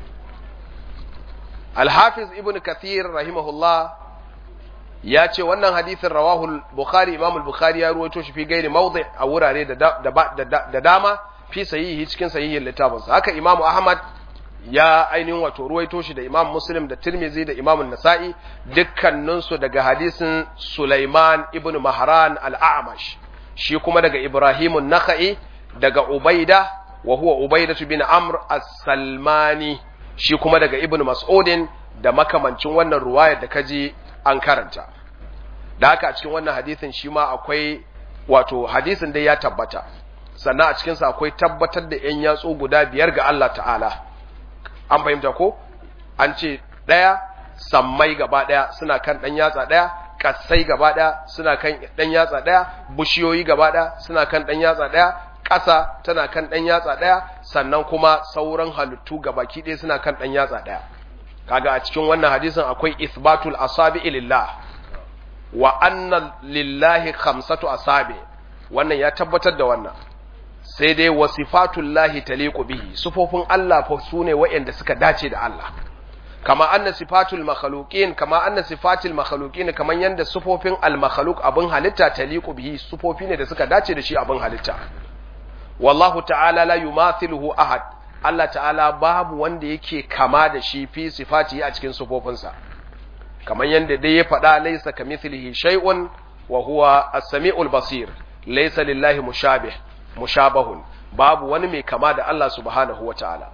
الحافظ ابن كثير رحمه الله ya ce wannan hadithin rawahul bukhari imam bukhari ya ruwaito shi fi gairi mawdi a wurare da dama fi sahihi cikin sahihin littafinsa haka imam ahmad ya ainihin wato ruwaito shi da imam muslim da tirmizi da imam nasa'i dukkaninsu daga hadisin sulaiman ibn mahran al-a'mash shi kuma daga ibrahimun naka'i daga ubaida wa huwa ubaidatu bin amr as-salmani shi kuma daga ibn mas'udin da makamancin wannan ruwayar da kaji an karanta da haka a cikin wannan hadisin shi ma akwai wato hadisin dai ya tabbata sannan a cikinsa akwai tabbatar da 'yan yatsu guda biyar ga Allah ta'ala an fahimta ko an ce ɗaya sammai gaba ɗaya suna kan ɗan yatsa ɗaya ƙasai gaba ɗaya suna kan ɗan yatsa ɗaya bushiyoyi gaba ɗaya suna kan ɗan yatsa ɗaya ƙasa tana kan ɗan yatsa ɗaya sannan kuma sauran halittu gabaki ɗaya suna kan ɗan yatsa ɗaya kaga a cikin wannan hadisin akwai isbatul asabi lillah wa anna lillahi khamsatu asabi wannan ya tabbatar da wannan sai dai wasifatullahi taliqu bihi sufofin Allah fa sune waɗanda suka dace da Allah kama anna sifatul makhluqin kama anna sifatul makhluqin kaman yanda sufofin al makhluq abin halitta taliqu bihi sufofi ne da suka dace da shi abin halitta wallahu ta'ala la yumathiluhu ahad Allah ta'ala babu wanda yake kama da shi fi sifati a cikin sufofinsa kaman yanda dai ya faɗa laysa kamithlihi shay'un wa huwa as-sami'ul basir laysa lillahi mushabih mushabahun babu wani mai kama da Allah subhanahu wa ta'ala.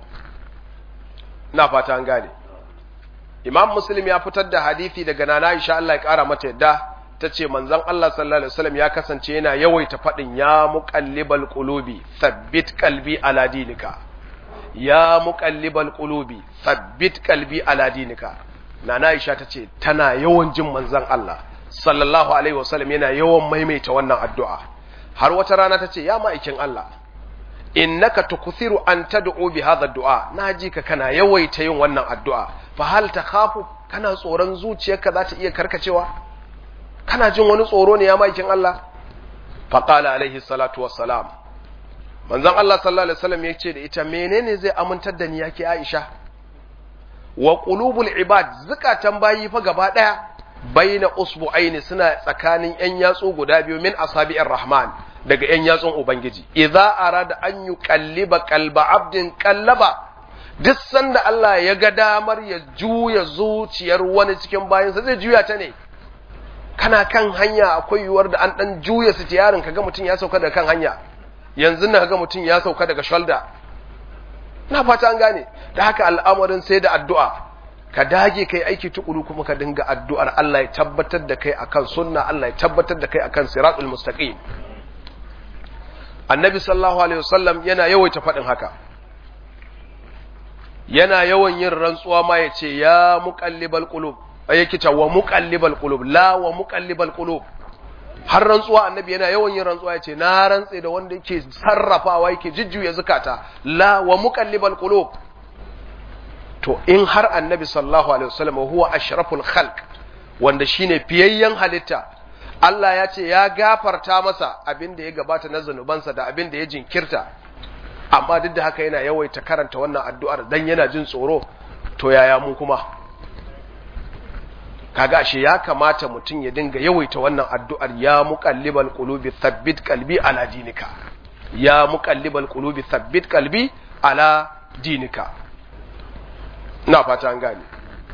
Ina fata an gane. Imam Muslim ya fitar da hadithi daga nana Aisha Allah ya ƙara mata yadda ta ce manzon Allah sallallahu Alaihi wasallam ya kasance yana yawaita faɗin ya muƙallibal ƙulubi, sabbit kalbi ala dinika. Ya muƙallibal ƙulubi, sabbit kalbi ala dinika. Nana Aisha ta ce tana yawan jin manzon Allah sallallahu Alaihi wasallam yana yawan maimaita wannan addu'a. har wata rana ta ce ya ma'aikin Allah innaka tukuthiru an tad'u bi hadha du'a naji ka kana yawaita yin wannan addu'a fa hal takhafu kana tsoron zuciyarka za ta iya karkacewa kana jin wani tsoro ne ya ma'aikin Allah fa qala alaihi salatu wassalam manzon Allah sallallahu alaihi wasallam yace da ita menene zai amintar da ni yake Aisha wa qulubul ibad zakatan bayi fa gaba daya baina usbu'aini suna tsakanin yan yatsu guda biyu min asabi'ir rahman daga yan yatsun ubangiji idza arada an yuqalliba qalba abdin qallaba duk sanda Allah ya ga damar ya juya zuciyar wani cikin bayansa zai juya ta ne kana kan hanya akwai yiwuwar da an dan juya su tiyarin kaga mutum ya sauka daga kan hanya yanzu na ga mutum ya sauka daga shoulder na fata an gane da haka al'amarin sai da addu'a ka dage kai aiki tukuru kuma ka dinga addu'ar Allah ya tabbatar da kai akan sunna Allah ya tabbatar da kai akan siratul mustaqim annabi sallallahu alaihi wasallam yana yawaita faɗin haka yana yawan yin rantsuwa ma ya ce ya muqallibal qulub yake ta wa muqallibal qulub la wa muqallibal qulub har rantsuwa annabi yana yawan yin rantsuwa ya ce na rantse da wanda yake sarrafawa yake jujjuya zakata la wa muqallibal qulub to in har annabi sallallahu alaihi wasallam huwa ashraful khalq wanda shine fiyayyen halitta Allah ya ce ya gafarta masa abin da ya gabata na zanubansa da abin da ya jinkirta amma duk da haka yana yawaita karanta wannan addu'ar dan yana jin tsoro to yaya mu kuma kaga ashe ya kamata mutum ya dinga yawaita wannan addu'ar ya muqallibal qulubi thabbit qalbi ala dinika ya muqallibal qulubi thabbit qalbi ala dinika ina fata an gane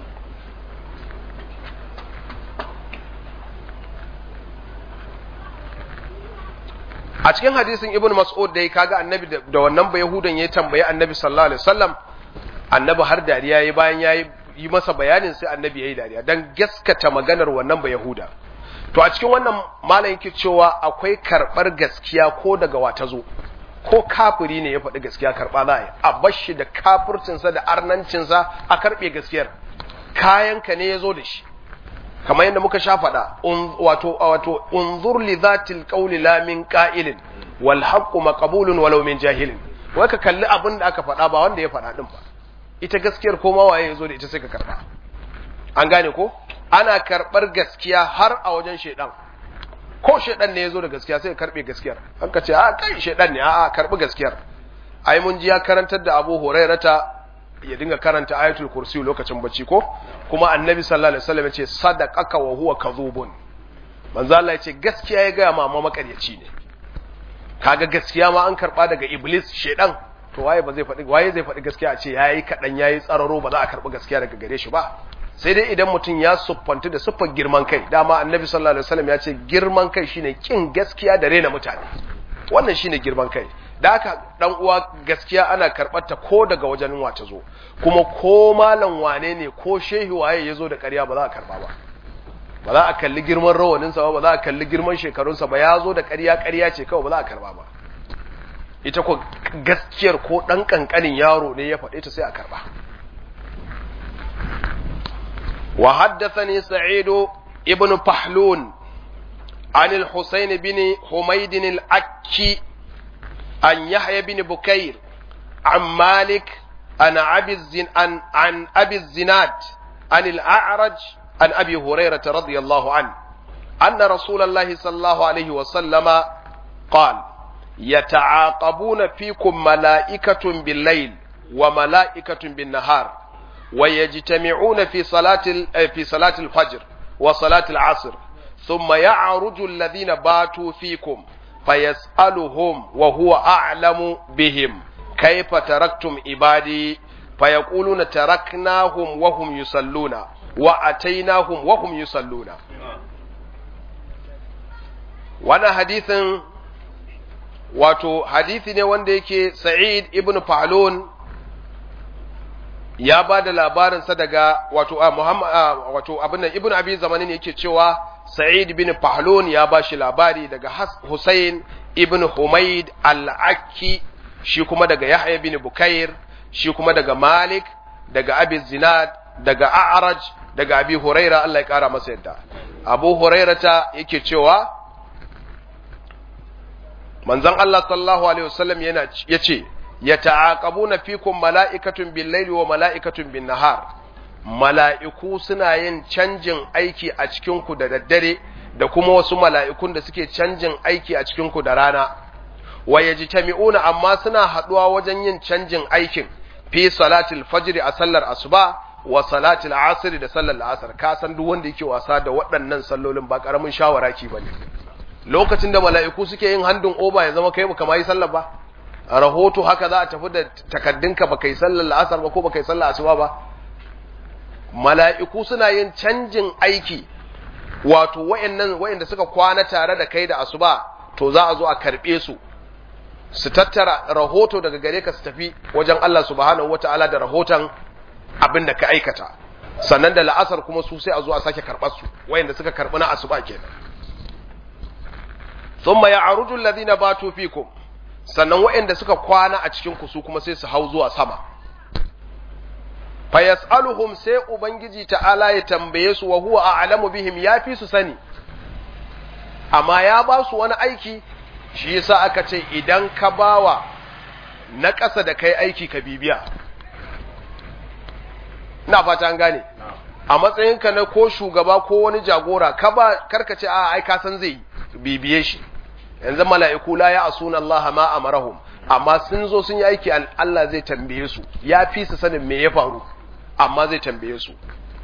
a cikin hadisin ibn mas'ud dai kaga annabi da wannan ba yahudan ya tambayi annabi sallallahu alaihi wasallam annabi har dariya yayi bayan yayi yi masa bayanin sai annabi yayi dariya dan gaskata maganar wannan ba yahuda to a cikin wannan malam yake cewa akwai karbar gaskiya ko daga wata zo ko kafiri ne ya faɗi gaskiya karɓa za a yi a bashi da kafircinsa da arnancinsa a karɓe gaskiyar kayanka ne ya zo da shi kamar yadda muka sha faɗa wato wato unzur li zatil qawli la min qa'ilin wal haqqu maqbulun walau min jahilin wai ka kalli abin da aka faɗa ba wanda ya faɗa din ba ita gaskiyar ko ma waye ya zo da ita sai ka karɓa an gane ko ana karɓar gaskiya har a wajen shaidan ko shaidan ne ya zo da gaskiya sai karbe gaskiyar an ka ce a kai shaidan ne a karbi gaskiyar ai mun ji ya karantar da Abu Hurairata ya dinga karanta ayatul kursi lokacin bacci ko kuma annabi sallallahu alaihi wasallam ya ce sadaqaka wa huwa kadhubun manzo Allah ya ce gaskiya ya ga mama makaryaci ne kaga gaskiya ma an karba daga iblis shaidan to waye ba zai faɗi waye zai faɗi gaskiya a ce yayi kadan yayi tsararo ba za a karbi gaskiya daga gare shi ba sai dai idan mutum ya siffantu da siffar girman kai dama annabi sallallahu alaihi wasallam ya ce girman kai shine kin gaskiya da rena mutane wannan shine girman kai da haka dan uwa gaskiya ana karɓar ta ko daga wajen wata zo kuma ko malam wane ne ko shehi waye yazo da ƙarya ba za a karɓa ba ba za a kalli girman rawanin sa ba ba za a kalli girman shekarun sa ba ya zo da ƙarya ƙarya ce kawai ba za a karɓa ba ita ko gaskiyar ko dan kankanin yaro ne ya faɗe ta sai a karɓa وحدثني سعيد ابن فحلون عن الحسين بن حميد الأكي عن يحيى بن بكير عن مالك عن أبي الزن عن, عن أبي الزناد عن الأعرج عن أبي هريرة رضي الله عنه أن رسول الله صلى الله عليه وسلم قال يتعاقبون فيكم ملائكة بالليل وملائكة بالنهار ويجتمعون في صلاة في صلاة الفجر وصلاة العصر ثم يعرج الذين باتوا فيكم فيسألهم وهو أعلم بهم كيف تركتم عبادي فيقولون تركناهم وهم يصلون وأتيناهم وهم يصلون وانا حديث wato hadithi ne wanda yake Sa'id ibn Falun ya ba da labarinsa daga wato a Muhammad wato abin nan Ibn Abi Zamani ne yake cewa Sa'id ibn Fahlun ya ba shi labari daga Hussein ibn Humayd al-Akki shi kuma daga Yahya ibn Bukair shi kuma daga Malik daga Abi Zinad daga A'raj daga Abi Huraira Allah ya kara masa yadda Abu Hurairata yake cewa manzon Allah sallallahu alaihi wasallam yana yace yata'aqabuna fikum mala'ikatun bil-laili wa mala'ikatun bin-nahar mala'iku suna yin canjin aiki a cikin ku da daddare da kuma wasu mala'ikun da suke canjin aiki a cikin ku da rana wa yajtami'una amma suna haduwa wajen yin canjin aikin fi salatil fajr a sallar asuba wa salatil asr da sallar asr ka san duk wanda yake wasa da waɗannan sallolin ba karamin shawara ki bane lokacin da mala'iku suke yin handun oba ya zama kai baka ma yi sallar ba a rahoto haka za a tafi da takaddunka ba kai sallar la'asar ba ko ba kai sallar asuba ba mala'iku suna yin canjin aiki wato wayannan wayanda suka kwana tare da kai da asuba to za a zo a karbe su su tattara rahoto daga gare ka su tafi wajen Allah subhanahu wata'ala da rahoton abin da ka aikata sannan da la'asar kuma su sai a zo a sake karɓar su wayanda suka karɓi na asuba kenan thumma ya'ruju alladhina batu fikum sannan wayanda suka kwana a cikin ku su kuma sai su hau zuwa sama fa yas'aluhum sai ubangiji ta'ala ya tambaye su wa huwa a'lamu bihim yafi su sani amma ya ba su wani aiki shi yasa aka ce idan ka bawa na ƙasa da kai aiki ka bibiya ina fata an gane a matsayinka na ko shugaba ko wani jagora ka ba karka ce a ai ka san zai bibiye shi yanzu mala'iku la ya asuna Allah ma amarahum amma sun zo sun yi aiki Allah zai tambaye su ya fi su sanin me ya faru amma zai tambaye su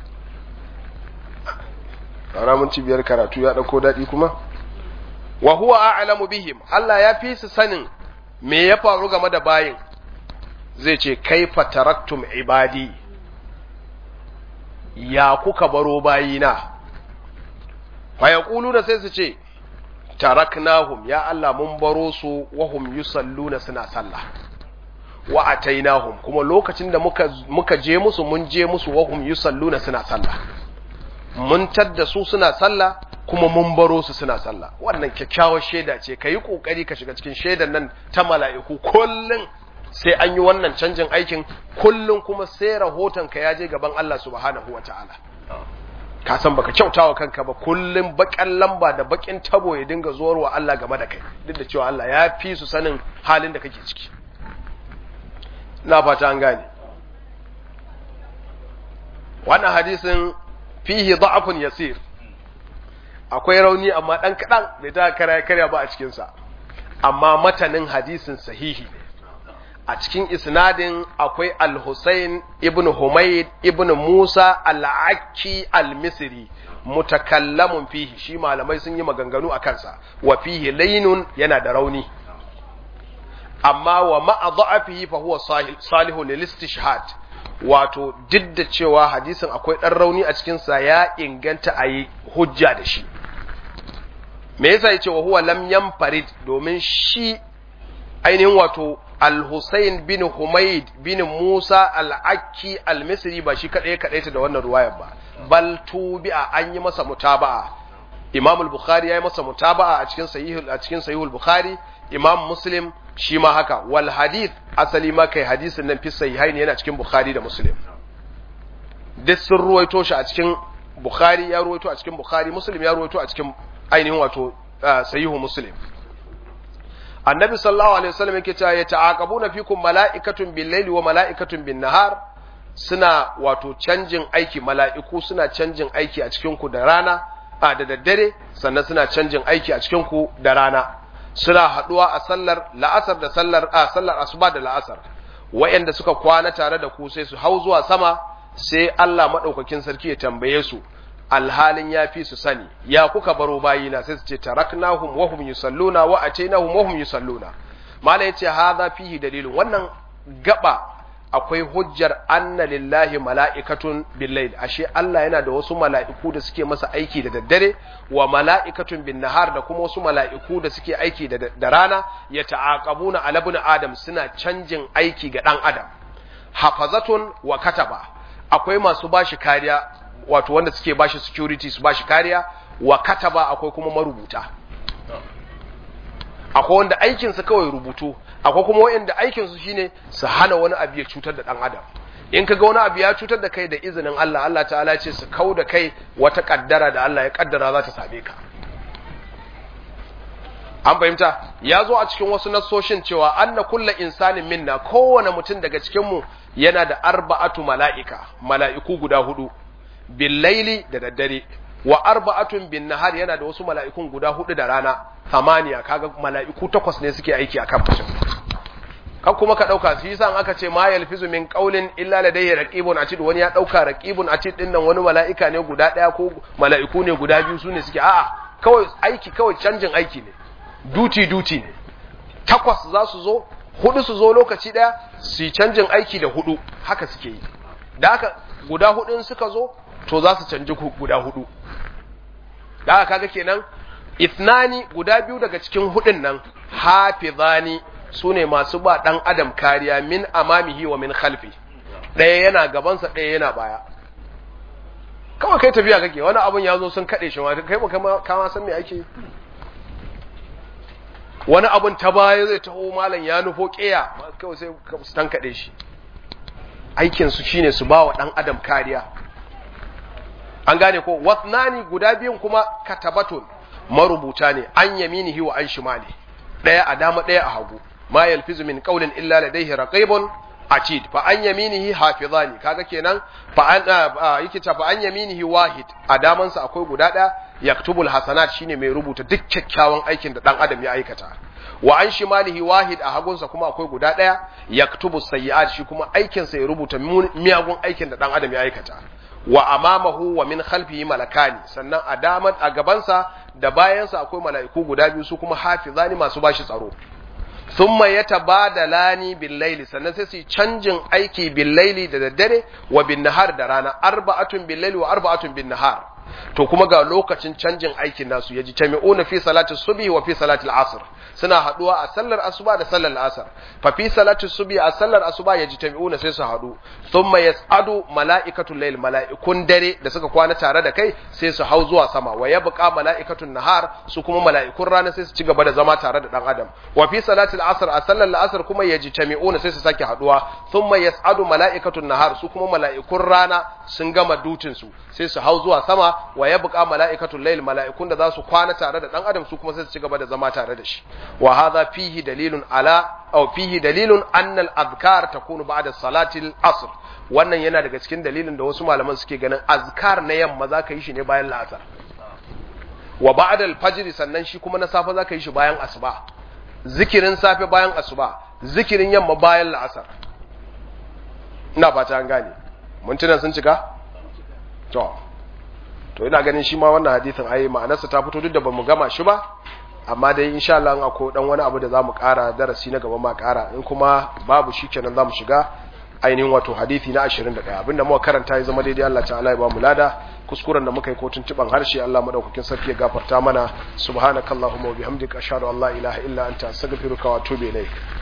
mun cibiyar karatu ya ɗauko daɗi kuma wa huwa a'lamu bihim Allah ya fi su sanin me ya faru game da bayin zai ce kaifa taraktum ibadi ya kuka baro bayina fa yaquluna sai su ce taraknahum ya Allah mun baro su wa hum yusalluna suna sallah wa atainahum kuma lokacin da muka muka je musu mun je musu wa hum yusalluna suna sallah mun tadda su suna sallah kuma mun baro su suna sallah wannan kyakkyawar shaida ce kayi kokari ka shiga cikin shaidan nan ta mala'iku kullun sai an yi wannan canjin aikin kullun kuma sai rahoton ka ya je gaban Allah subhanahu wataala ka san baka kyautawa kanka ba kullun bakan lamba da bakin tabo ya dinga zuwarwa Allah game da kai duk da cewa Allah ya fi su sanin halin da kake ciki na fata an gane wannan hadisin fihi da'afun yasir akwai rauni amma dan kadan bai ta kara karya ba a cikin sa amma matanin hadisin sahihi ne a cikin isnadin akwai al-Husayn ibn Humayd ibn Musa al-Akki al-Misri mutakallamun fihi shi malamai sun yi maganganu a kansa wa fihi laynun yana da rauni amma wa ma'a da'afihi fa huwa salihun lil istishhad wato duk da cewa hadisin akwai ɗan rauni a cikinsa ya inganta a yi hujja da shi me yasa ya ce wa huwa lam yanfarid domin shi ainihin wato al-Husayn bin Humayd bin Musa al-Akki al-Misri ba shi kadai kadai ta da wannan ruwayar ba bal tubi'a an yi masa mutaba'a Imam al-Bukhari ya yi masa mutaba'a a cikin sahih a cikin sahihul Bukhari Imam Muslim shi ma haka wal hadith asali ma kai hadisin nan fi sahihaini yana cikin Bukhari da Muslim duk sun ruwaito shi a cikin Bukhari ya ruwaito a cikin Bukhari Muslim ya ruwaito a cikin ainihin wato sahihu Muslim Annabi sallallahu alaihi wasallam yake cewa yata'aqabuna fikum mala'ikatun bil-laili wa mala'ikatun bin-nahar suna wato canjin aiki mala'iku suna canjin aiki a cikin ku da rana a da daddare sannan suna canjin aiki a cikin ku da rana suna haduwa a sallar la'asar da sallar a sallar asuba da la'asar wayanda suka kwana tare da ku sai su hau zuwa sama sai Allah madaukakin sarki ya tambaye su alhalin ya fi su sani ya kuka baro bayina sai su ce taraknahum wa hum yusalluna wa atainahum wa hum yusalluna mala yace hadha fihi dalilun wannan gaba akwai hujjar anna lillahi mala'ikatun billayl ashe Allah yana da wasu mala'iku da suke masa aiki da daddare wa mala'ikatun bin nahar da kuma wasu mala'iku da suke aiki da rana ya ta'aqabuna ala ibn adam suna canjin aiki ga dan adam hafazatun wa kataba akwai masu bashi kariya wato wanda suke bashi security su bashi kariya wa kataba akwai kuma marubuta akwai wanda aikinsa kawai rubutu akwai kuma wanda aikinsu shine su hana wani abu ya cutar da dan adam in kaga wani abu ya cutar da kai da izinin Allah Allah ta'ala ce su kau da kai wata kaddara da Allah ya kaddara za ta same ka an fahimta ya zo a cikin wasu nassoshin cewa anna kulla insanin minna kowane mutum daga cikin mu yana da arba'atu mala'ika mala'iku guda hudu billaili da daddare wa arba'atun bin nahar yana da wasu mala'ikun guda hudu da rana samaniya kaga mala'iku takwas ne suke aiki akan mutum kan kuma ka dauka su yasa aka ce ma yalfizu min qawlin illa ladayhi raqibun atid wani ya dauka raqibun atid din nan wani mala'ika ne guda daya ko mala'iku ne guda biyu su ne suke a'a kawai aiki kawai canjin aiki ne duty duty ne takwas za su zo hudu su zo lokaci daya su canjin aiki da hudu haka suke yi da haka guda hudun suka zo to za su canji guda hudu da haka kaga kenan ithnani guda biyu daga cikin hudun nan hafizani sune masu ba dan adam kariya min amamihi wa min khalfi ɗaya yana gabansa ɗaya yana baya kawai kai tafiya kake wani abun ya zo sun kaɗe shi ma kai ba kama san me ake wani abun ta baya zai taho malam ya nufo ƙeya kawai sai su tankaɗe shi aikinsu shine su ba wa ɗan adam kariya an gane ko wasnani guda biyun kuma katabatun marubuta ne an yaminihi wa an shimali ɗaya a dama ɗaya a hagu ma yalfizu min qawlin illa ladayhi raqibun atid fa an yaminihi hafizani kaga kenan fa an yake ta fa an yaminihi wahid a damansa akwai guda ɗaya yaktubul hasanat shine mai rubuta duk kyakkyawan aikin da dan adam ya aikata wa an shimalihi wahid a hagunsa kuma akwai guda ɗaya yaktubu sayyi'at shi kuma aikin sa ya rubuta miyagun aikin da dan adam ya aikata wa amamahu wa min khalfihi malakani sannan a daman a gabansa da bayansa akwai mala'iku guda biyu su kuma hafizani masu bashi tsaro thumma yatabadalani bil layli sannan sai su canjin aiki bil layli da daddare wa bin nahar da rana arba'atun bil layli wa arba'atun bin nahar to kuma ga lokacin canjin aikin nasu yaji tami'una fi salati subhi wa fi salati al-asr suna haduwa a sallar asuba da sallar asar fa fi salati subhi a sallar asuba yaji tami'una sai su hadu thumma yas'adu mala'ikatul layl mala'ikun dare da suka kwana tare da kai sai su hau zuwa sama wa yabqa mala'ikatun nahar su kuma mala'ikun rana sai su ci gaba da zama tare da dan adam wa fi salati al-asr a sallar asar kuma yaji tami'una sai su sake haduwa thumma yas'adu mala'ikatun nahar su kuma mala'ikun rana sun gama dutin su sai su hau zuwa sama wa yabqa mala'ikatul layl mala'ikun da za su kwana tare da dan adam su kuma sai su ci gaba da zama tare da shi wa hadha fihi dalilun ala aw fihi dalilun anna al-adhkar takunu ba'da salati al-asr wannan yana daga cikin dalilin da wasu malaman suke ganin azkar na yamma za ka yi shi ne bayan la'asar wa ba'da al-fajr sannan shi kuma na safe za ka yi shi bayan asuba zikirin safe bayan asuba zikirin yamma bayan la'asar ina fata an gane mintunan sun cika to to ina ganin shi ma wannan hadisin ai ma'anarsa ta fito duk da bamu gama shi ba amma dai insha Allah akwai dan wani abu da zamu ƙara darasi na gaba ma ƙara in kuma babu shi kenan zamu shiga ainihin wato hadisi na 21 abinda muka karanta ya zama daidai Allah ta'ala ya ba mu lada kuskuren da muka yi ko tuntuban harshe Allah madaukakin sarki ya gafarta mana subhanakallahumma wa bihamdika ashhadu an la ilaha illa anta astaghfiruka wa atubu ilaik